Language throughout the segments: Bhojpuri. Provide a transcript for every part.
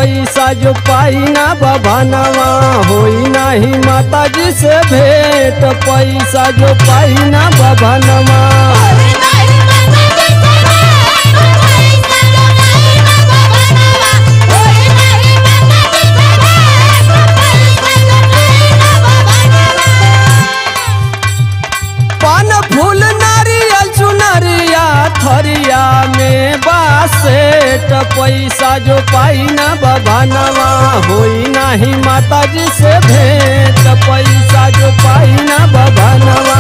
पैसा जो पाई ना बभनवा होई नाही माता जी से भेंट पैसा जो पाई ना बभनवा पान फूल नारियल चुनरिया थरिया में बासेट पैसा जो पाई ना बभनवा होई नाही माता जी से भेंट पैसा जो पाई ना बभनवा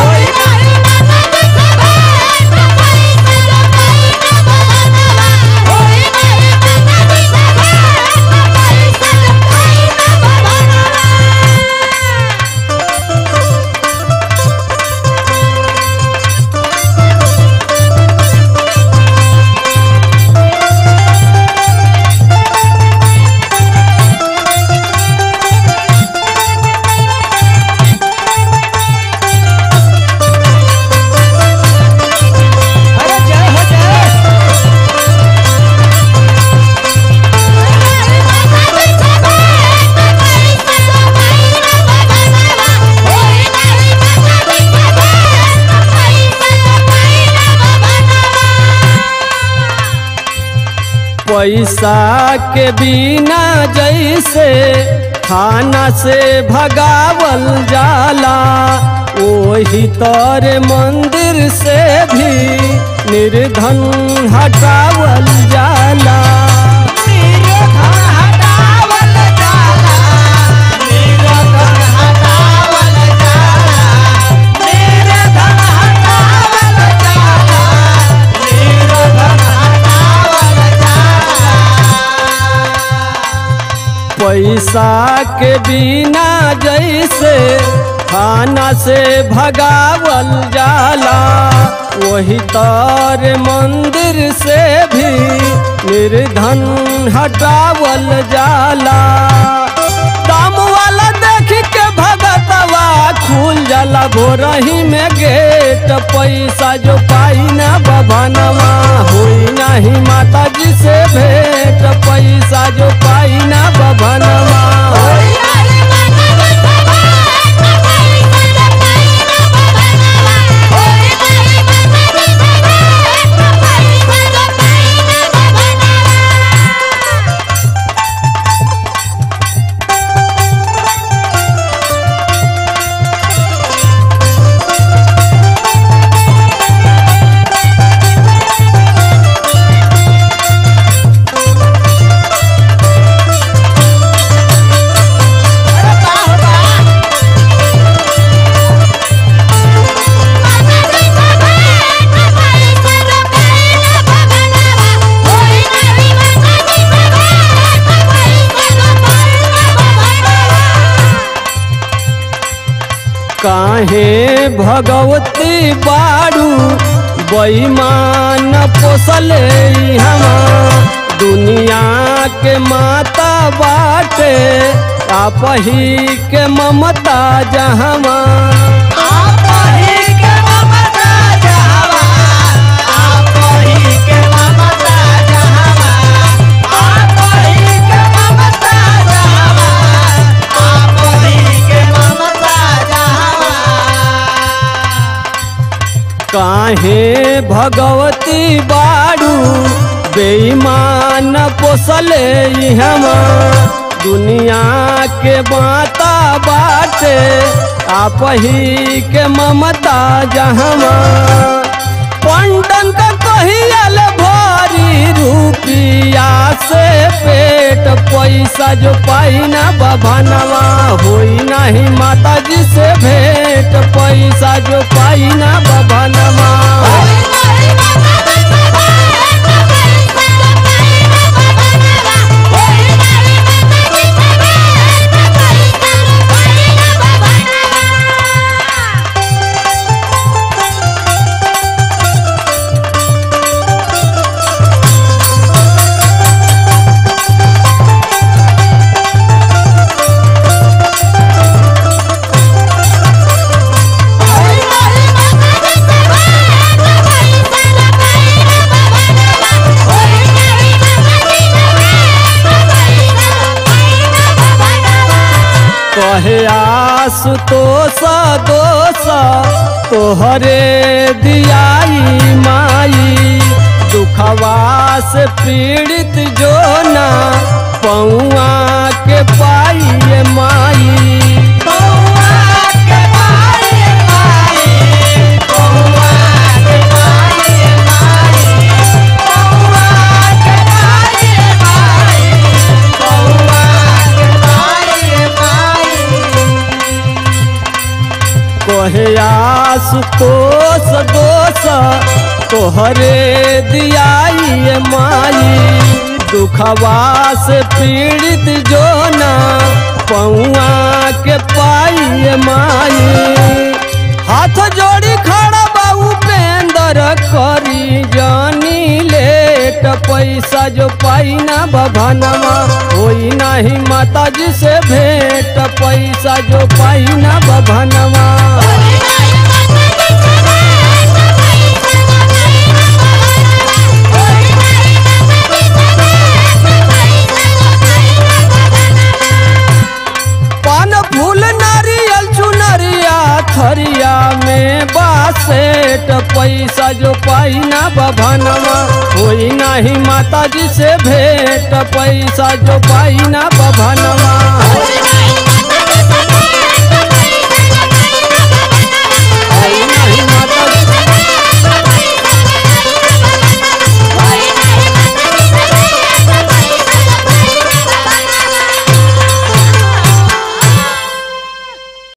अरे जय हो जय पैसा के बिना जैसे खाना से भगावल जाला ओही तर मंदिर से भी निर्धन हटावल जाला पैसा के बिना जैसे खाना से भगावल जाला वही तर मंदिर से भी निर्धन हटावल जाला दाम वाला देख के भगतवा खुल जाला भोरही में गेट पैसा जो पाई ना बभनवा होई नाही माता जी से भेंट पैसा जो पाई ना बभनवा काहे भगवती बाड़ू बेईमान पोसले हमा दुनिया के माता बाटे आप ही के ममता जहमा काहे भगवती बाड़ू बेईमान पोसले हमा दुनिया के माता बाटे आप ही के ममता जहमा पंडन का कहियल भारी रुपिया से पेट पैसा जो पाई ना बभनवा होई नाही माता जी से भेंट पैसा जो पाई ना बभनवा Bye. कहे आसुतोष दोष तोहरे दियाई माई दुखवा से पीड़ित जो ना पौआ के पाई माई कहे आसुतोष दोष तोहरे दियाई माई दुखवा से पीड़ित जो ना पौआ के पाई माई हाथ जोड़ी खड़ा बाबू पेंदर करी जानी लेट पैसा जो पाई ना बभनवा होई नाही माता जी से भेंट पैसा जो पाई ना बभनवा पान फूल नारियल चुनरिया थरिया में बासेट पैसा जो पाई ना बभनवा होई नाही माता जी से भेंट पैसा जो पाई ना बभनवा